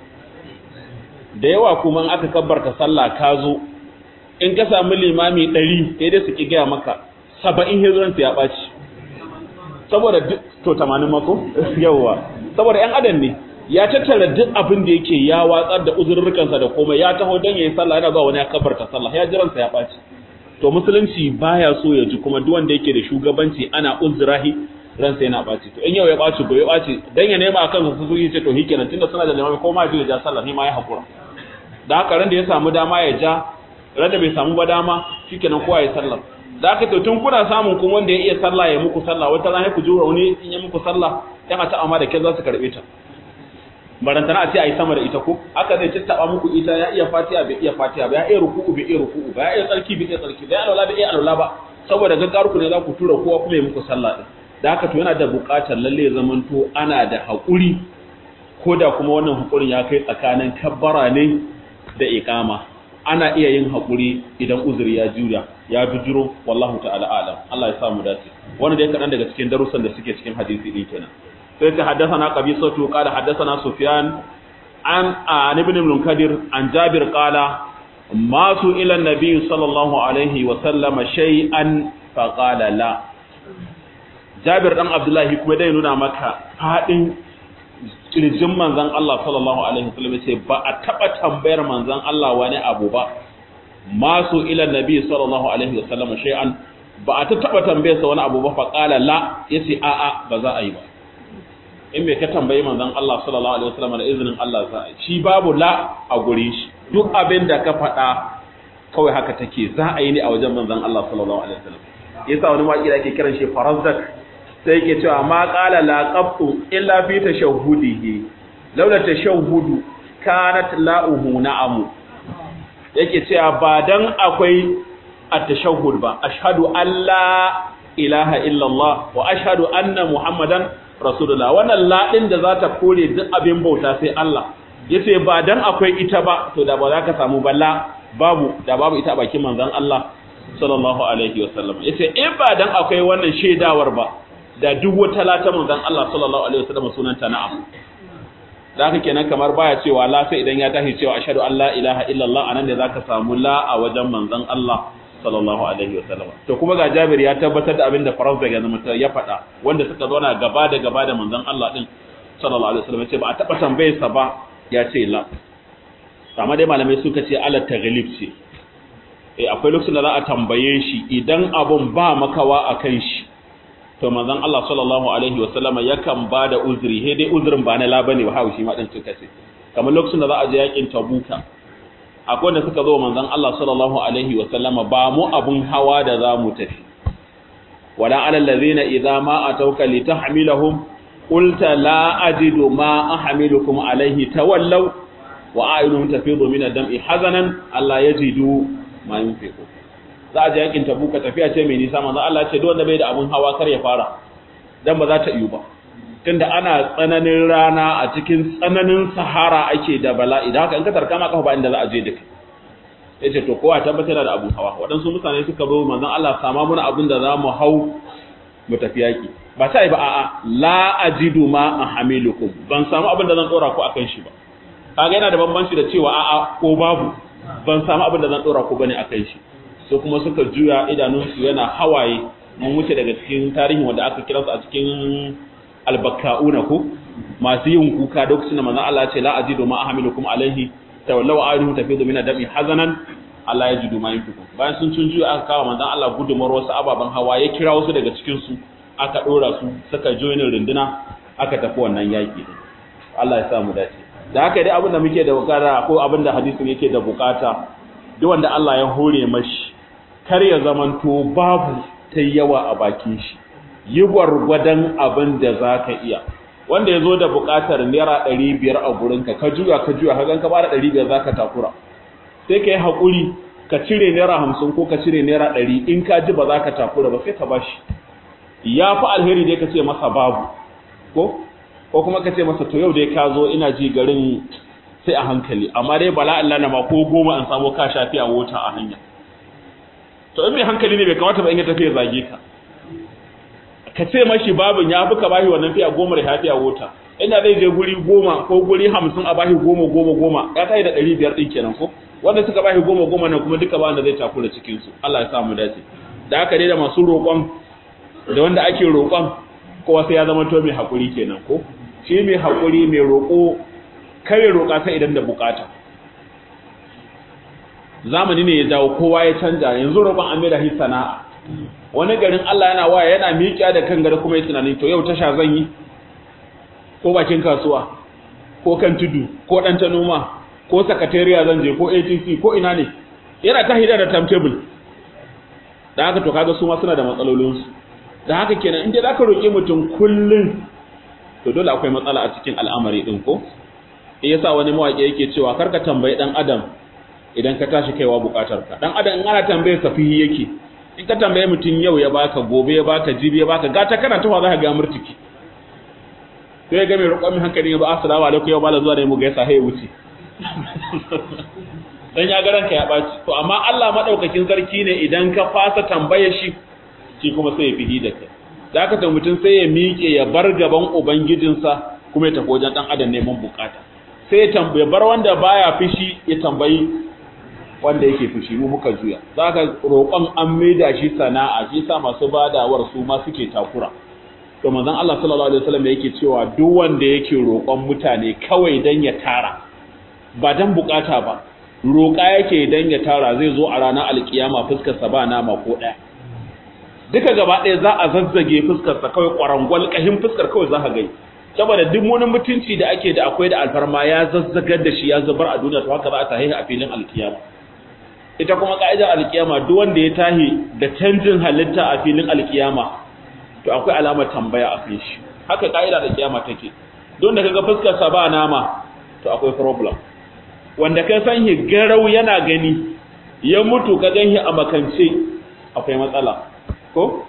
da yawa kuma aka kabbarta sallah ka zo in ka samu limami 100 sai dai su ki gaya maka 70 hijiran ya ɓaci saboda to 80 mako yawa saboda ‘yan adam ne ya tattara duk abin da yake ya watsar da uzurrukansa da komai ya taho don ya yi sallah yana zuwa wani ya kabarta sallah ya jiransa ya ɓaci to musulunci baya so ya ji kuma duk wanda yake da shugabanci ana uzurahi ransa yana ɓaci to in yau ya ɓaci gobe ɓaci dan ya nema akan su su ce to hikenan tunda suna da limami ko ma ya ja sallah ni ma ya hakura da haka ran da ya samu dama ya ja ran da bai samu ba dama shikenan kowa ya sallah da aka tun kuna samun kuma wanda ya iya sallah ya muku sallah wata ran ku jura wani in ya muku sallah yana ta amma da ke za su karbe ta barantana a ce a yi sama da ita ko aka zai tattaba muku ita ya iya fatiha bai iya fatiha ba ya iya ruku'u bai iya ruku'u ba ya iya tsarki bai iya tsarki ba ya alwala bai iya alwala ba saboda gaggaru ne za ku tura kowa kuma ya muku sallah din da haka to yana da buƙatar lalle ya zamanto ana da haƙuri ko da kuma wannan haƙurin ya kai tsakanin kabbara ne da iqama ana iya yin haƙuri idan uzuri ya jura ya bijiro wallahu ta'ala alam Allah ya sa mu dace wannan dai kadan daga cikin darussan da suke cikin hadisi din kenan sai ta haddathana qabisatu qala haddathana sufyan an an ibn munkadir an jabir qala ma su ila nabi sallallahu alaihi wa sallam shay'an fa qala la jabir dan abdullahi kuma dai nuna maka fadin kirjin manzan Allah sallallahu alaihi wasallam ce ba a taba tambayar manzan Allah wani abu ba masu ila nabi sallallahu alaihi wasallam shay'an ba a ta taba tambayar sa wani abu ba fa qala la yace a a ba za a yi ba in me ka tambayi manzan Allah sallallahu alaihi wasallam da izinin Allah za a yi shi babu la a gure shi duk abin da ka faɗa kawai haka take za a yi ne a wajen manzan Allah sallallahu alaihi wasallam yasa wani waƙi da ake kiran shi farazdak sai yake cewa ma qala la qabtu illa fi tashahhudihi laula tashahhudu kanat la'uhu na'amu yake cewa ba dan akwai at-tashahhud ba ashhadu an la ilaha illa Allah wa ashhadu anna muhammadan rasulullah wannan la din da za ta kore duk abin bauta sai Allah yace ba dan akwai ita ba to da ba za ka samu balla babu da babu ita a bakin manzon Allah sallallahu alaihi wasallam yace in ba dan akwai wannan shaidawar ba da duk wata lata manzon Allah sallallahu alaihi wasallam sunanta na'am da haka kenan kamar baya cewa la sai idan ya tashi cewa ashhadu an la ilaha illallah anan ne zaka samu la a wajen manzon Allah sallallahu alaihi wasallam to kuma ga Jabir ya tabbatar da abin da Faraz daga zama ya faɗa wanda suka zauna gaba da gaba da manzon Allah din sallallahu alaihi wasallam ya ce ba a taba tambayar sa ba ya ce la amma dai malamai suka ce ala taghlib ce eh akwai lokacin da za a tambaye shi idan abun ba makawa akan shi to manzon Allah sallallahu alaihi wasallam yakan bada uzuri he dai uzurin ba na la bane ba hawo shi ma din suka ce kamar lokacin da za a je yakin Tabuka akwai wanda suka zo manzon Allah sallallahu alaihi wasallam ba mu abun hawa da za mu tafi wala alal ladina idza ma atauka litahmilahum qulta la ajidu ma ahmilukum alaihi tawallaw wa a'yunuhum tafidu min ad-dam'i hazanan alla yajidu ma yunfiqu za a je yakin tabuka tafiya ce mai nisa manzo Allah ce duk wanda bai da abun hawa kar ya fara dan ba za ta iyo ba tunda ana tsananin rana a cikin tsananin sahara ake da bala'i da haka in ka tarka ma kafa ba inda za a je duka yace to kowa tabbatar da abun hawa waɗansu mutane suka zo manzon Allah sama muna abun da za mu hau mu tafi yaki ba sai ba a'a la ajidu ma ahamilukum ban samu abin da zan dora ku akan shi ba kaga yana da bambanci da cewa a'a ko babu ban samu abin da zan dora ku bane akan shi so kuma suka juya idanunsu yana hawaye mun wuce daga cikin tarihin wanda aka kira su a cikin albaka'una ko masu yin kuka lokacin da manzon Allah ya ce la ajidu ma ahmilukum alaihi tawallaw ayuhum tafidu min dami hazanan Allah ya jidu ma yunfiku bayan sun cin juya aka kawo manzon Allah gudumar wasu ababen hawa ya kira wasu daga cikin su aka dora su suka join runduna aka tafi wannan yaki Allah ya sa mu dace da haka dai abin da muke da bukata ko abin da hadisin yake da bukata duk wanda Allah ya hore mashi kar ya zamanto babu ta yawa a bakin shi yi gwargwadon abin da za ka iya wanda ya zo da buƙatar naira ɗari biyar a gurinka ka juya ka juya ka gan ka bada ɗari biyar za ka takura sai ka yi haƙuri ka cire naira hamsin ko ka cire naira ɗari in ka ji ba za ka takura ba sai ka bashi ya fi alheri dai ka ce masa babu ko ko kuma ka ce masa to yau dai ka zo ina ji garin sai a hankali amma dai bala Allah na ma ko goma an samu ka shafi a wota a hanya to in mai hankali ne bai kamata ba in ya tafi ya zage ka ka ce mashi babin ya fi ka bashi wannan fiya goma da hafiya wota inda zai je guri goma ko guri hamsin a bashi goma goma goma ya kai da ɗari biyar ɗin kenan ko wanda suka bashi goma goma nan kuma duka ba wanda zai takura cikin su Allah ya sa mu dace da haka dai da masu roƙon da wanda ake roƙon kowa sai ya zama to mai haƙuri kenan ko shi mai haƙuri mai roƙo kare roƙa sai idan da bukata zamani ne ya jawo kowa ya canja yanzu roƙon an mai da hi sana'a wani garin Allah yana waya yana miƙiya da kan gari kuma ya tunanin to yau tasha zan yi ko bakin kasuwa ko kan tudu ko dan ta noma ko sakatariya zan je ko ATC ko ina ne yana ta hida da timetable da haka to kaga su ma suna da matsalolin su da haka kenan in dai zaka roƙi mutum kullun to dole akwai matsala a cikin al'amari din ko yasa wani mawaƙi yake cewa karka tambayi dan adam idan ka tashi kaiwa bukatarka dan adam in ana tambaye safihi yake in ka tambaye mutum yau ya baka gobe ya baka jibi ya baka gata kana tawa za ka ga murtiki sai ga mai roƙon mai hankali ba assalamu alaikum yau bala zuwa da mu gaisa sai wuce dan ya ga ranka ya baci to amma Allah madaukakin sarki ne idan ka fasa tambaye shi shi kuma sai ya fihi da kai da haka mutum sai ya miƙe ya bar gaban ubangijinsa kuma ya tafi wajen dan adam neman bukata sai ya tambaye bar wanda baya fishi ya tambayi wanda yake fushi mu muka juya zaka roƙon an maida shi sana'a shi sa masu badawar su ma suke takura to manzon Allah sallallahu alaihi wasallam yake cewa duk wanda yake roƙon mutane kawai dan ya tara ba dan bukata ba roƙa yake dan ya tara zai zo a ranar alkiyama fuskar sa ba nama ko ɗaya duka gaba ɗaya za a zazzage fuskar sa kawai ƙwarangwal ƙahin fuskar kawai za ka gani saboda duk wani mutunci da ake da akwai da alfarma ya zazzagar da shi ya zubar a duniya to haka za a tahi a filin alkiyama ita kuma ka'idar alkiyama duk wanda ya tahi da canjin halitta a filin alkiyama to akwai alamar tambaya a kan shi haka ka'idar alkiyama take don da kaga fuskar sa ba nama to akwai problem wanda ka san shi garau yana gani ya mutu ka ganshi a makance akwai matsala ko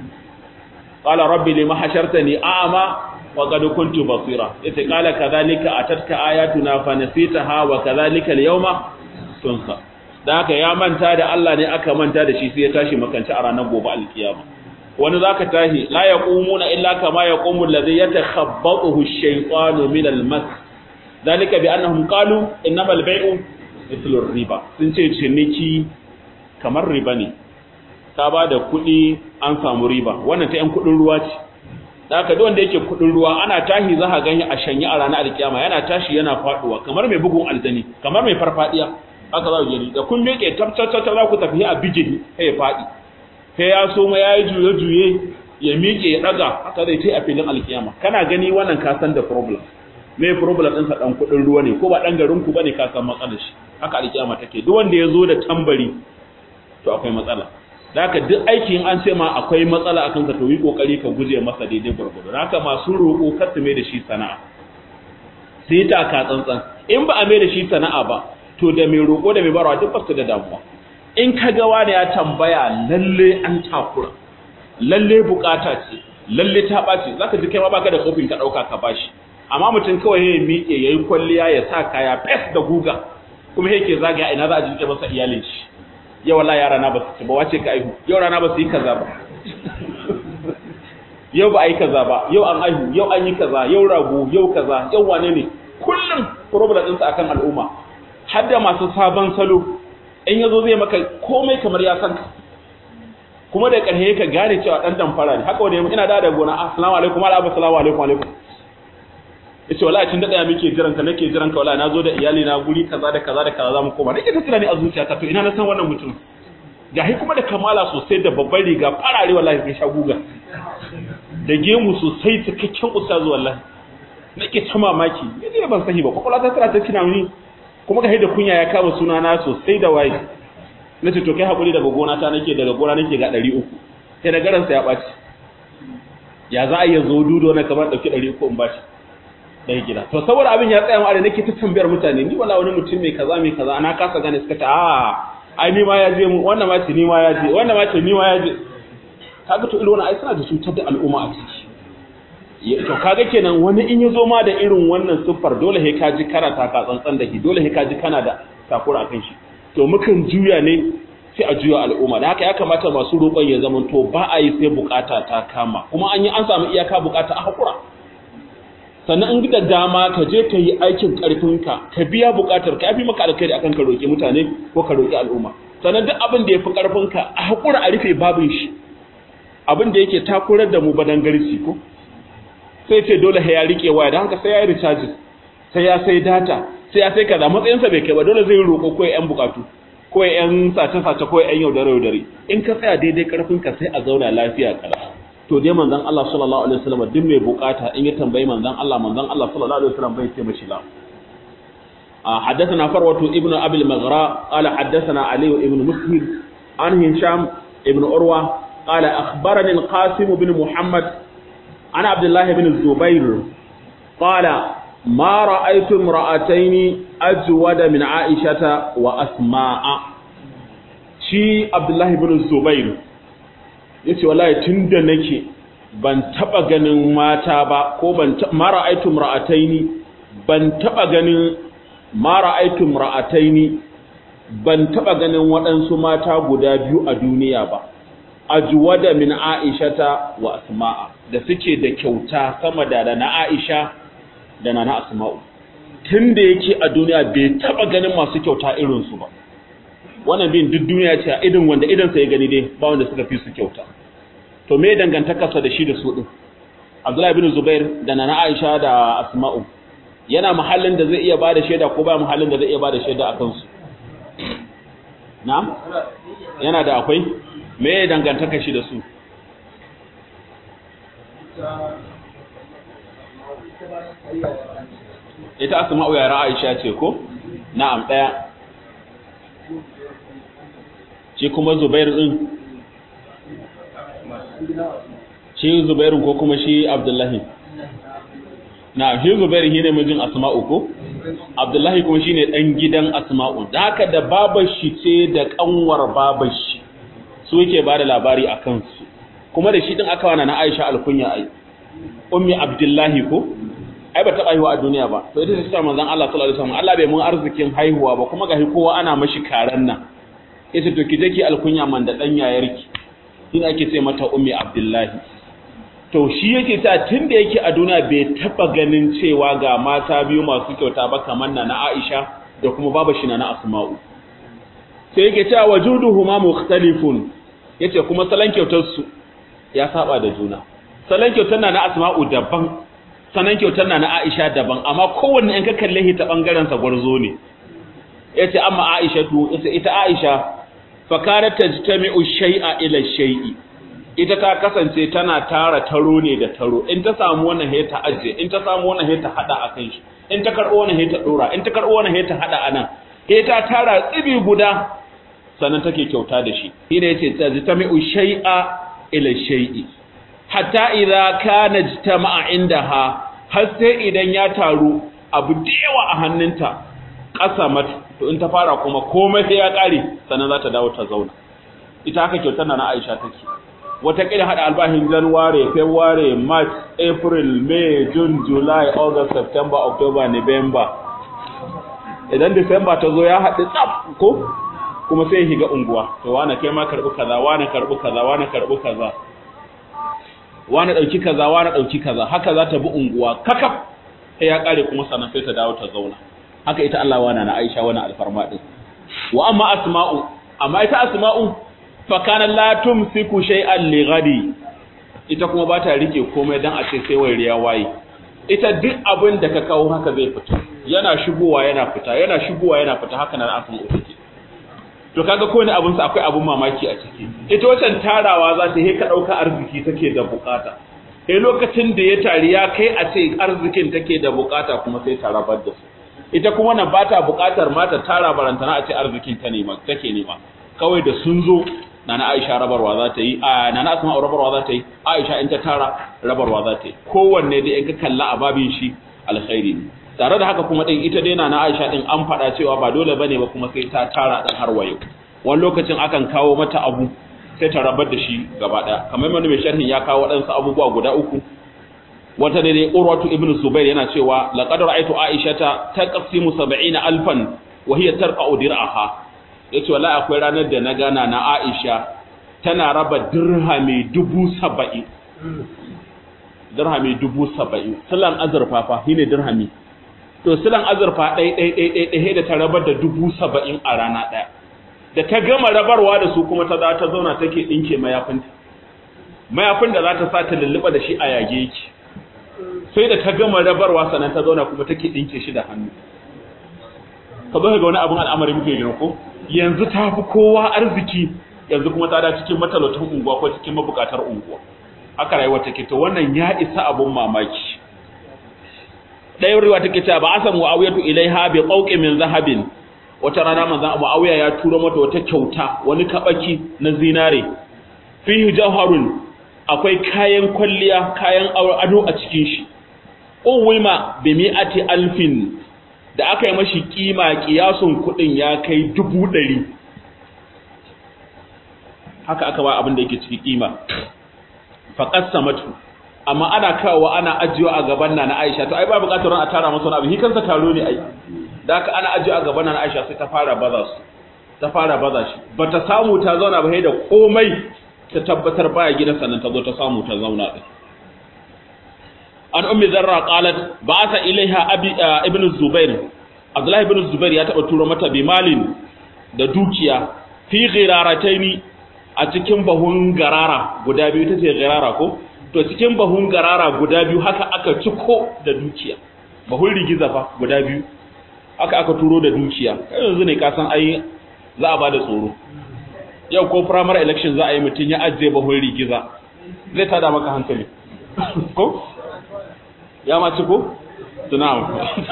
qala rabbi lima hashartani a'ma wa qad kuntu basira yace qala kadhalika atatka ayatuna fa nasitaha wa kadhalika al-yawma tunsa da haka ya manta da Allah ne aka manta da shi sai ya tashi makanci a ranar gobe alkiyama wani zaka tashi la yaqumuna illa kama yaqumu alladhi yatakhabbathu ash-shaytanu min al-mas dalika bi annahum qalu innamal bay'u mithlu riba sun ce ciniki kamar riba ne ka ba da kuɗi an samu riba wannan ta yan kuɗin ruwa ce da haka duk wanda yake kuɗin ruwa ana tashi za ka gani a shanye a ranar alkiyama yana tashi yana faduwa kamar mai bugun aljani kamar mai farfadiya haka za ku gani da kun miƙe tabtatata za ku tafi a bijin sai ya faɗi sai ya so ma ya yi juye-juye ya miƙe ya ɗaga haka zai tai a filin alkiyama kana gani wannan ka san da problem me problem ɗinsa ɗan kuɗin ruwa ne ko ba ɗan garin ku ba ne ka san matsalar shi haka alkiyama take duk wanda ya zo da tambari to akwai matsala da haka duk aikin an ce ma akwai matsala a kanka to yi kokari ka guje masa daidai gwargwado da haka masu roƙo kar su mai da shi sana'a su yi taka tsantsan in ba a mai da shi sana'a ba to da mai roƙo da mai barawa duk basu da damuwa in ka ga wani ya tambaya lalle an takura lalle bukata ce lalle ta ɓaci zaka ji kai ma baka da kofin ka ɗauka ka bashi amma mutum kawai ya miƙe ya yi kwalliya ya sa kaya fes da guga kuma yake zagaya ina za a jinke masa iyalin shi yau wallahi yara na ba su ci ba wace ka aihu yau rana ba su yi kaza ba yau ba a yi kaza ba yau an aihu yau an yi kaza yau rago yau kaza yau wane ne kullum problem ɗinsa akan al'umma har da masu sabon salo in yazo zai maka komai kamar ya san ka kuma da ƙarshe ka gane cewa dan damfara ne haka wanda ina da da gona assalamu alaikum ala assalamu alaikum alaikum yace wallahi tun da daya muke jiran ka nake jiran ka wallahi nazo da iyali na guri kaza da kaza da kaza zamu koma nake ta tunani a zuciyata to ina na san wannan mutum gahi kuma da kamala sosai da babbar riga farare wallahi kai sha guga da gemu sosai cikakken ustazu wallahi nake ta mamaki ne ban sahi ba kwakwalwa ta tana ta tunani kuma ga da kunya ya kama suna na sosai da waye nace to kai hakuri daga gona ta nake daga gona nake ga 300 sai da garansa ya baci ya za a yi zo dudo na kamar dauki 300 in bashi dai gida to saboda abin ya tsaya mu are nake ta tambayar mutane ni wala wani mutum mai kaza mai kaza ana kasa gane suka ta a ai ni ma ya je mu wannan ma ce ni ma ya je wannan ma ce ni ma ya je kaga to irin wannan ai suna da cutar da al'umma a ciki to kaga kenan wani in yazo ma da irin wannan siffar dole he ka ji karata ka tsantsan da shi dole he ka ji kana da takura akan shi to mukan juya ne sai a juya al'umma da haka ya kamata masu roƙon ya zama to ba a yi sai bukata ta kama kuma an yi an samu iyaka bukata a hakura sannan in da dama ka je ka yi aikin karfinka ka biya bukatar ka yafi maka alkhairi akan ka roƙi mutane ko ka roƙi al'umma sannan duk abin da ya fi karfinka a hakura a rufe babin shi abin da yake takurar da mu badan garci ko sai ce dole ya rike waya da haka sai ya yi recharge sai ya sai data sai ya sai kaza matsayinsa bai kai ba dole zai roƙo ko yan bukatu ko yan sace sace ko yan yaudare yaudare in ka tsaya daidai karfin ka sai a zauna lafiya kala to dai manzon Allah sallallahu alaihi wasallam duk mai bukata in ya tambayi manzon Allah manzon Allah sallallahu alaihi wasallam bai ce mashi la حدثنا فروة ابن أبي المغراء قال حدثنا علي ابن مسهر عن هشام ابن أروى قال أخبرني القاسم بن محمد عن عبد الله بن الزبير قال ما رأيت امرأتين أجود من عائشة وأسماء شي عبد الله بن الزبير yace wallahi tunda nake ban taba ganin mata ba ko ban ma ra'aytu imra'ataini ban taba ganin ma ra'aytu imra'ataini ban taba ganin waɗansu mata guda biyu a duniya ba ajwada min aishata wa asma'a da suke da kyauta sama da na aisha da na asma'u tun da yake a duniya bai taba ganin masu kyauta irinsu ba wannan bin duk duniya ce a idin wanda idan sai gani dai ba wanda suka fi su kyauta to me dangantakarsa da shi da su din Abdullahi bin Zubair da na Aisha da Asma'u yana mahallin da zai iya bada shaida ko ba mahallin da zai iya bada shaida akan su na'am yana da akwai me dangantaka shi da su ita asma'u yara aisha ce ko na'am daya shi kuma zubair din shi zubairu ko kuma shi abdullahi na shi zubairu shine mijin asma'u ko abdullahi kuma shine dan gidan asma'u da haka da babar shi ce da kanwar babar shi su yake ba da labari a kansu kuma da shi din aka wana na Aisha alkunya ai ummi abdullahi ko ai ba taɓa haihuwa a duniya ba to ita ce ta manzon Allah sallallahu alaihi wasallam Allah bai mun arzikin haihuwa ba kuma gashi kowa ana mashi karan nan yace to ki je ki alkunya man da dan yayarki din ake ce mata ummi abdullahi to shi yake ta tunda yake a duniya bai taba ganin cewa ga mata biyu masu kyauta ba kamar na na Aisha da kuma baba shi na na Asma'u sai yake cewa wajuduhuma mukhtalifun yace kuma salon kyautar su ya saba da juna salon kyautar na na Asma'u daban sanan kyautar na na Aisha daban amma kowanne in ka kalle shi ta bangaren sa gwarzo ne yace amma Aisha tu yace ita Aisha fa kanat tajtami'u shay'a ila shay'i ita ta kasance tana tara taro ne da taro in ta samu wannan he ta aje in ta samu wannan he ta hada akan shi in ta karbo wannan he ta dora in ta karbo wannan he ta hada anan he ta tara tsibi guda sannan take kyauta da shi shine yace tajtami'u shay'a ila shay'i hatta idza kana jitama'a indaha har sai idan ya taru abu da yawa a hannunta qasamat to in ta fara kuma komai sai ya kare sannan za ta dawo ta zauna ita haka kyautar na Aisha take wata kila hada albahin January February March April May June July August September October November idan December ta zo ya haɗu tsaf ko kuma sai ya shiga unguwa to wani kai ma karɓi kaza wani karɓi kaza wani karɓi kaza wani ɗauki kaza wani ɗauki kaza haka za ta bi unguwa kakaf sai ya ƙare kuma sannan sai ta dawo ta zauna haka ita Allah wana na Aisha wani alfarma din wa amma asma'u amma ita asma'u fa kana la tumsiku shay'an li ghadi ita kuma ba ta rike komai dan a ce sai wai riya waye ita duk abin da ka kawo haka zai fita yana shigowa yana fita yana shigowa yana fita haka nan akan take to kaga ko ne abin sa akwai abun mamaki a ciki ita wacan tarawa za ta he ka dauka arziki take da bukata eh lokacin da ya tari ya kai a ce arzikin take da bukata kuma sai ta rabar da su ita kuma nan bata bukatar ma ta tara barantana a ce arzikin ta nema take nema kawai da sun zo nana Aisha rabarwa za ta yi a nana Asma rabarwa za ta yi Aisha in ta tara rabarwa za ta yi kowanne dai in ka kalla a babin shi alkhairi ne tare da haka kuma din ita dai nana Aisha din an faɗa cewa ba dole bane ba kuma sai ta tara dan har wayo wani lokacin akan kawo mata abu sai ta rabar da shi gaba daya kamar wani mai sharhin ya kawo waɗansu abubuwa guda uku wata ne dai Urwatu ibn Zubair yana cewa laqad ra'aytu Aisha ta taqsimu 70 alfan wa hiya tarqa'u dir'aha yace wallahi akwai ranar da na gana na Aisha tana raba dirhami dubu saba'in dirhami dubu saba'in silan azurfa fa shine dirhami to silan azurfa ɗai ɗai ɗai ɗai ɗai da ta rabar da dubu saba'in a rana ɗaya da ta gama rabarwa da su kuma ta za ta zauna take ɗinke mayafinta mayafin da za ta sa ta lulluɓa da shi a yage yake sai da ta gama rabarwa sannan ta zauna kuma take ɗinke shi da hannu ka zo ga wani abin al'amari muke gina ko yanzu ta fi kowa arziki yanzu kuma ta da cikin matalautan unguwa ko cikin mabukatar unguwa haka rayuwa take to wannan ya isa abun mamaki ɗaya riwa take cewa ba asa muawiyatu ilaiha bi qawqin min zahabin wata rana manzon muawiya ya tura mata wata kyauta wani kabaki na zinare fihi jawharun akwai kayan kwalliya kayan ado a cikin shi uwima bi mi'ati alfin da aka yi mashi kima kiyasun kudin ya kai dubu ɗari haka aka ba abin da yake ciki kima faƙassa matu amma ana kawo ana ajiyo a gaban na na aisha to ai ba buƙatar a tara masa wani abu hikansa taro ne ai da haka ana ajiyo a gaban na na aisha sai ta fara baza su ta fara baza shi ba ta samu ta zauna ba da komai ta tabbatar baya gidan sannan ta zo ta samu ta zauna din an ummi zarra qalat ba'atha ilaiha abi ibn zubair abdullahi ibn zubair ya taba turo mata bimalin da dukiya fi ghirarataini a cikin bahun garara guda biyu tace garara ko to cikin bahun garara guda biyu haka aka ciko da dukiya bahun rigiza fa guda biyu haka aka turo da dukiya kai yanzu ne ka san ai za a bada tsoro yau ko primary election za a yi mutun ya ajiye bahun rigiza zai tada maka hankali ko ya ma ci ko? tunawa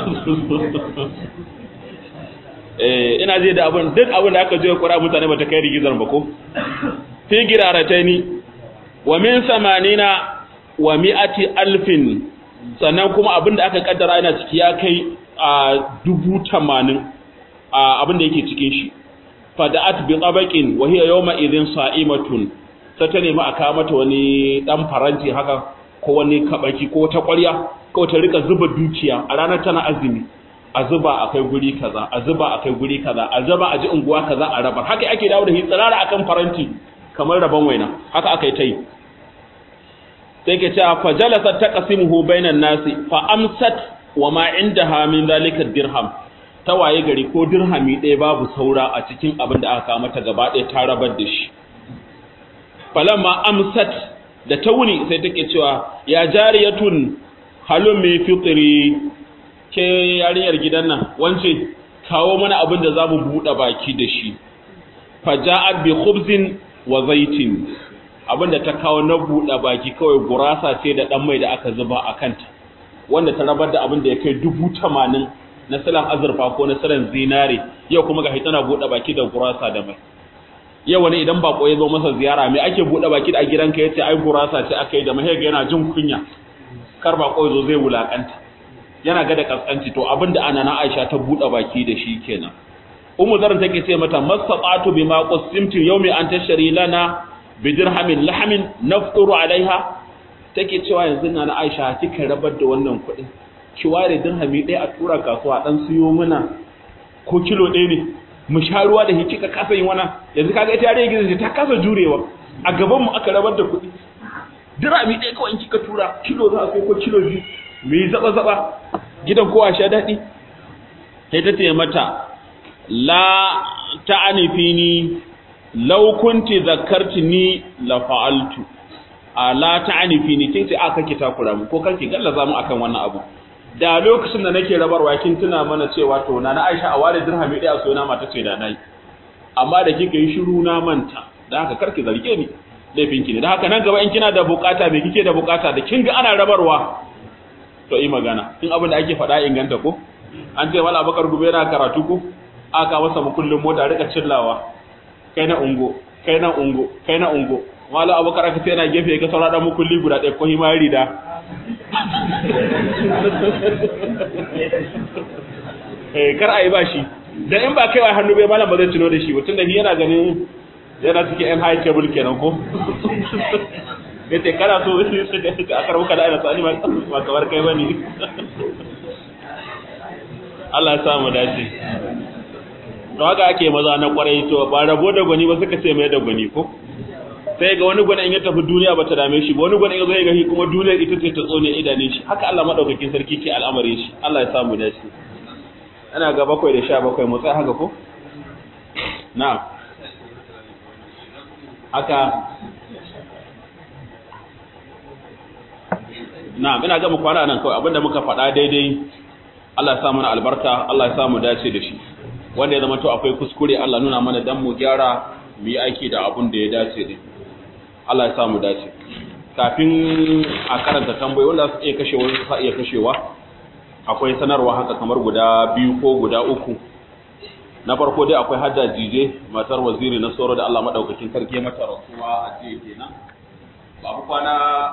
eh ina je da abin duk abin da aka je kura mutane ba ta kai rigizar ba ko fi girarataini wa min samanina wa mi'ati alfin sannan kuma abin da aka kaddara ina ciki ya kai a dubu tamanin a abin da yake cikin shi fada'at bi qabaqin wa hiya yawma idhin sa'imatun sai ta nemi a kawo mata wani dan faranti haka ko wani kabaki ko ta ƙwarya ko ta rika zuba dukiya a ranar tana azumi a zuba a kai guri kaza a zuba a kai guri kaza a zuba a ji unguwa kaza a rabar haka ake dawo da hitsirara akan faranti kamar rabon waina haka aka yi ta yi sai ke cewa fa jalasat taqsimuhu bainan nasi fa amsat wa ma indaha min zalika dirham ta waye gari ko dirhami ɗaya babu saura a cikin abin da aka kawo mata gaba ɗaya ta rabar da shi falamma amsat da ta wuni sai take cewa ya jariyatun halun mai fitri ke yarinyar gidan nan wance kawo mana abin da za mu buɗe baki da shi faja'at bi khubzin wa zaitin abin da ta kawo na buɗe baki kawai gurasa ce da ɗan mai da aka zuba a kanta wanda ta rabar da abin da ya kai dubu tamanin na silan azurfa ko na silan zinare yau kuma ga tana buɗe baki da gurasa da mai yau wani idan bako ya zo masa ziyara me ake buɗe baki a gidanka yace ai gurasa ce aka yi da mahaiga yana jin kunya kar bako ya zo zai wulakanta yana ga da kaskanci to abinda ana na Aisha ta buɗe baki da shi kenan Ummu Zar take ce mata masaqatu bima qasimtu yawmi an tashri lana bi dirhamin lahamin nafturu alaiha take cewa yanzu na na Aisha kika rabar da wannan kuɗin ki ware dirhami ɗaya a tura kasuwa dan siyo mana ko kilo ɗaya ne mu sha ruwa da kika kasa yin wannan yanzu kaga ita yare gidan ta kasa jurewa a gaban mu aka rabar da kuɗi dirami ɗaya kawai kika tura kilo za a sai ko kilo biyu mu yi zaba zaba gidan kowa sha daɗi sai ta ce mata la ta'ani fini law kunti zakartini la fa'altu ala ta'anifi ni kin ce aka ki takura mu ko kanki gallaza mu akan wannan abu da lokacin da nake rabarwa kin tuna mana cewa to na na Aisha a ware dirhami daya so na mata ce da nayi amma da kika yi shiru na manta da haka karki zarge ni laifin ki ne da haka nan gaba in kina da bukata me kike da bukata da kin ga ana rabarwa to yi magana in abin da ake faɗa inganta ko an ce wala bakar gube yana karatu ko aka masa mukullin mota rika cillawa kai na ungo kai na ungo kai na ungo wala abakar aka ce yana gefe ga saura dan mukulli guda ɗaya ko himari da eh kar ayi bashi dan in ba kai wa hannu bai malam ba zai tuno da shi ba tunda shi yana ganin yana cikin yan high table kenan ko yace kana so su su ga a karbu kada ina tsani ba kamar kai bane Allah ya sa mu dace to haka ake maza na kwarai to ba rabo da gwani ba suka ce mai da gwani ko sai ga wani gwani in ya tafi duniya ba ta dame shi ba wani gwani ya zo ya ga kuma duniya ita ce ta tsone idanun shi haka Allah madaukakin sarki ke al'amarin shi Allah ya sa mu dace ana ga bakwai da sha bakwai mu tsaya haka ko na'am haka na'am ina ga mu kwana nan kawai abinda muka faɗa daidai Allah ya sa mana albarka Allah ya sa mu dace da shi wanda ya zama to akwai kuskure Allah nuna mana dan mu gyara mu yi aiki da abun da ya dace din Allah ya sa mu dace kafin a karanta tambayoyi wanda su iya kashewa su iya kashewa akwai sanarwa haka kamar guda biyu ko guda uku na farko dai akwai hajja jije matar waziri na soro da Allah madaukakin sarki mata rasuwa a jiya kenan babu kwana